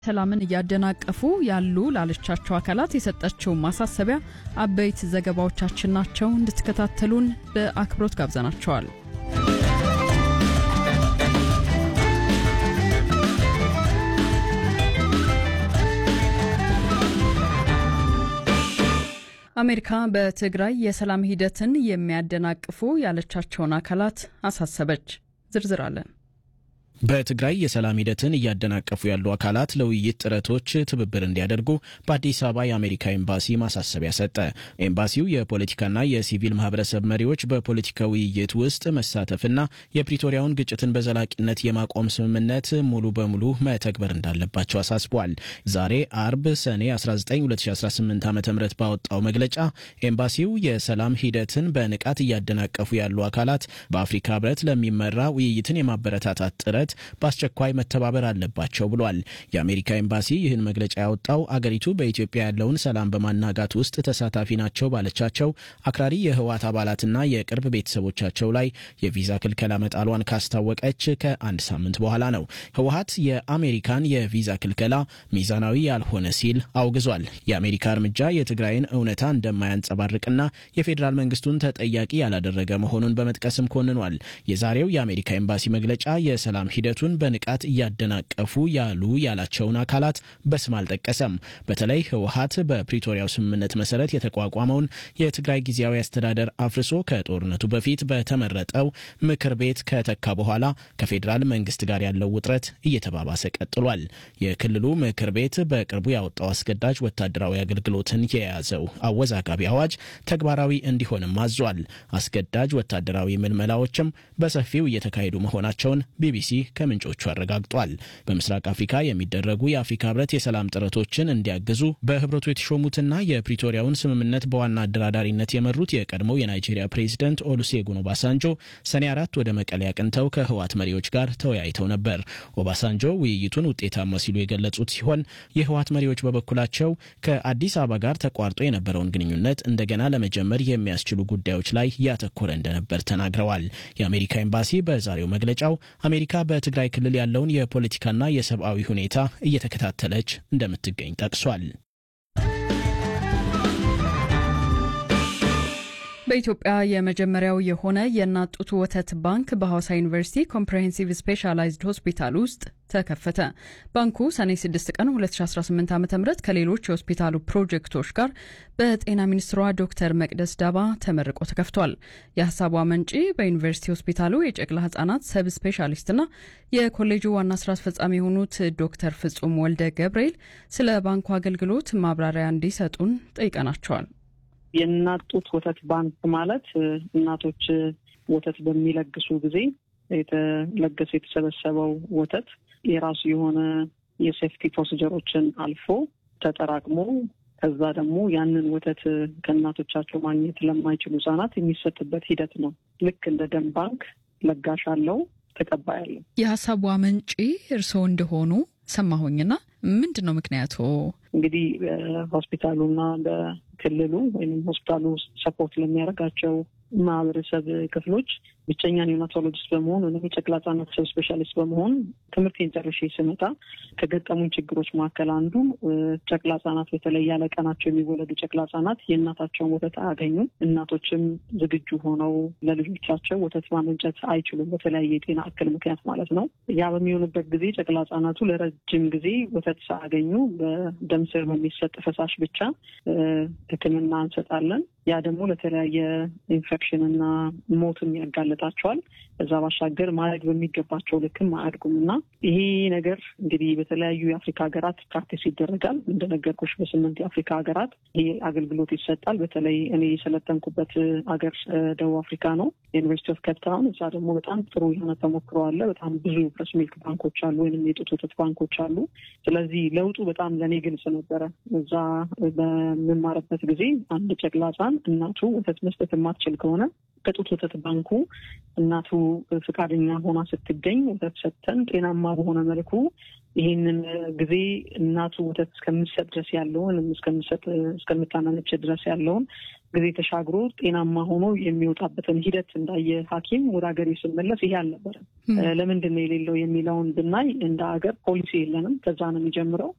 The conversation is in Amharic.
ሰላምን እያደናቀፉ ያሉ ላለቻቸው አካላት የሰጠችው ማሳሰቢያ አበይት ዘገባዎቻችን ናቸው። እንድትከታተሉን በአክብሮት ጋብዘናቸዋል። አሜሪካ በትግራይ የሰላም ሂደትን የሚያደናቅፉ ያለቻቸውን አካላት አሳሰበች። ዝርዝር አለን። በትግራይ የሰላም ሂደትን እያደናቀፉ ያሉ አካላት ለውይይት ጥረቶች ትብብር እንዲያደርጉ በአዲስ አበባ የአሜሪካ ኤምባሲ ማሳሰቢያ ሰጠ። ኤምባሲው የፖለቲካና የሲቪል ማህበረሰብ መሪዎች በፖለቲካ ውይይት ውስጥ መሳተፍና የፕሪቶሪያውን ግጭትን በዘላቂነት የማቆም ስምምነት ሙሉ በሙሉ መተግበር እንዳለባቸው አሳስቧል። ዛሬ አርብ ሰኔ 19 2018 ዓ ም ባወጣው መግለጫ ኤምባሲው የሰላም ሂደትን በንቃት እያደናቀፉ ያሉ አካላት በአፍሪካ ህብረት ለሚመራ ውይይትን የማበረታታት ጥረት በአስቸኳይ መተባበር አለባቸው ብሏል። የአሜሪካ ኤምባሲ ይህን መግለጫ ያወጣው አገሪቱ በኢትዮጵያ ያለውን ሰላም በማናጋት ውስጥ ተሳታፊ ናቸው ባለቻቸው አክራሪ የህወሓት አባላትና የቅርብ ቤተሰቦቻቸው ላይ የቪዛ ክልከላ መጣሏን ካስታወቀች ከአንድ ሳምንት በኋላ ነው። ህወሓት የአሜሪካን የቪዛ ክልከላ ሚዛናዊ ያልሆነ ሲል አውግዟል። የአሜሪካ እርምጃ የትግራይን እውነታ እንደማያንጸባርቅና የፌዴራል መንግስቱን ተጠያቂ ያላደረገ መሆኑን በመጥቀስም ኮንኗል። የዛሬው የአሜሪካ ኤምባሲ መግለጫ የሰላም ሂደቱን በንቃት እያደናቀፉ ያሉ ያላቸውን አካላት በስም አልጠቀሰም። በተለይ ህወሓት በፕሪቶሪያው ስምምነት መሰረት የተቋቋመውን የትግራይ ጊዜያዊ አስተዳደር አፍርሶ ከጦርነቱ በፊት በተመረጠው ምክር ቤት ከተካ በኋላ ከፌዴራል መንግስት ጋር ያለው ውጥረት እየተባባሰ ቀጥሏል። የክልሉ ምክር ቤት በቅርቡ ያወጣው አስገዳጅ ወታደራዊ አገልግሎትን የያዘው አወዛጋቢ አዋጅ ተግባራዊ እንዲሆንም አዟል። አስገዳጅ ወታደራዊ ምልመላዎችም በሰፊው እየተካሄዱ መሆናቸውን ቢቢሲ ከምንጮቹ አረጋግጧል። በምስራቅ አፍሪካ የሚደረጉ የአፍሪካ ህብረት የሰላም ጥረቶችን እንዲያግዙ በህብረቱ የተሾሙትና የፕሪቶሪያውን ስምምነት በዋና አደራዳሪነት የመሩት የቀድሞው የናይጄሪያ ፕሬዚደንት ኦሉሴጉን ኦባሳንጆ ሰኔ አራት ወደ መቀሌ አቅንተው ከህወሓት መሪዎች ጋር ተወያይተው ነበር። ኦባሳንጆ ውይይቱን ውጤታማ ሲሉ የገለጹት ሲሆን የህወሓት መሪዎች በበኩላቸው ከአዲስ አበባ ጋር ተቋርጦ የነበረውን ግንኙነት እንደገና ለመጀመር የሚያስችሉ ጉዳዮች ላይ ያተኮረ እንደነበር ተናግረዋል። የአሜሪካ ኤምባሲ በዛሬው መግለጫው አሜሪካ በትግራይ ክልል ያለውን የፖለቲካና የሰብአዊ ሁኔታ እየተከታተለች እንደምትገኝ ጠቅሷል። በኢትዮጵያ የመጀመሪያው የሆነ የእናት ጡት ወተት ባንክ በሐዋሳ ዩኒቨርሲቲ ኮምፕሬሄንሲቭ ስፔሻላይዝድ ሆስፒታል ውስጥ ተከፈተ። ባንኩ ሰኔ 6 ቀን 2018 ዓ ም ከሌሎች የሆስፒታሉ ፕሮጀክቶች ጋር በጤና ሚኒስትሯ ዶክተር መቅደስ ዳባ ተመርቆ ተከፍቷል። የሀሳቡ አመንጪ በዩኒቨርሲቲ ሆስፒታሉ የጨቅላ ህጻናት ሰብ ስፔሻሊስትና የኮሌጁ ዋና ስራ አስፈጻሚ የሆኑት ዶክተር ፍጹም ወልደ ገብርኤል ስለ ባንኩ አገልግሎት ማብራሪያ እንዲሰጡን ጠይቀናቸዋል። የእናት ጡት ወተት ባንክ ማለት እናቶች ወተት በሚለግሱ ጊዜ የተለገሰ የተሰበሰበው ወተት የራሱ የሆነ የሴፍቲ ፕሮሲጀሮችን አልፎ ተጠራቅሞ ከዛ ደግሞ ያንን ወተት ከእናቶቻቸው ማግኘት ለማይችሉ ህጻናት የሚሰጥበት ሂደት ነው። ልክ እንደ ደም ባንክ ለጋሽ አለው፣ ተቀባይ አለው። የሀሳቡ አመንጪ እርስዎ እንደሆኑ ሰማሁኝና ምንድን ነው ምክንያቱ? እንግዲህ በሆስፒታሉና በክልሉ ወይም ሆስፒታሉ ሰፖርት ለሚያደርጋቸው ማህበረሰብ ክፍሎች ብቸኛ ኒዮናቶሎጂስት በመሆን ወይም የጨቅላ ህጻናት ሰብ ስፔሻሊስት በመሆን ትምህርቴን ጨርሼ ስመጣ ከገጠሙኝ ችግሮች መካከል አንዱ ጨቅላ ህጻናት በተለይ ያለ ቀናቸው የሚወለዱ ጨቅላ ህጻናት የእናታቸውን ወተት አያገኙም። እናቶችም ዝግጁ ሆነው ለልጆቻቸው ወተት ማመንጨት አይችሉም፣ በተለያየ የጤና እክል ምክንያት ማለት ነው። ያ በሚሆንበት ጊዜ ጨቅላ ህጻናቱ ለረጅም ጊዜ ወተት ሳያገኙ በደም ስር በሚሰጥ ፈሳሽ ብቻ ሕክምና እንሰጣለን። ያ ደግሞ ለተለያየ ኢንፌክሽን እና ሞትም ያጋለጣቸዋል። ከዛ ባሻገር ማደግ በሚገባቸው ልክም አያድጉም እና ይሄ ነገር እንግዲህ በተለያዩ የአፍሪካ ሀገራት ፕራክቲስ ይደረጋል። እንደነገርኩሽ በስምንት የአፍሪካ ሀገራት ይሄ አገልግሎት ይሰጣል። በተለይ እኔ የሰለጠንኩበት ሀገር ደቡብ አፍሪካ ነው፣ ዩኒቨርሲቲ ኦፍ ኬፕታውን። እዛ ደግሞ በጣም ጥሩ የሆነ ተሞክሮ አለ። በጣም ብዙ ብረስ ሚልክ ባንኮች አሉ፣ ወይም የጡት ወተት ባንኮች አሉ። ስለዚህ ለውጡ በጣም ለእኔ ግልጽ ነበረ። እዛ በምማርበት ጊዜ አንድ ጨቅላ ህጻን እናቱ ወተት መስጠት የማትችል ከሆነ ከጡት ወተት ባንኩ እናቱ ፈቃደኛ ሆና ስትገኝ ወተት ሰጥተን ጤናማ በሆነ መልኩ ይህንን ጊዜ እናቱ ወተት እስከምሰጥ ድረስ ያለውን እስከምሰጥ እስከምታናነች ድረስ ያለውን ጊዜ ተሻግሮ ጤናማ ሆኖ የሚወጣበትን ሂደት እንዳየ ሐኪም ወደ ሀገሬ ስመለስ ይሄ አልነበረም። ለምንድን ነው የሌለው የሚለውን ብናይ እንደ ሀገር ፖሊሲ የለንም። ከዛ ነው የሚጀምረው።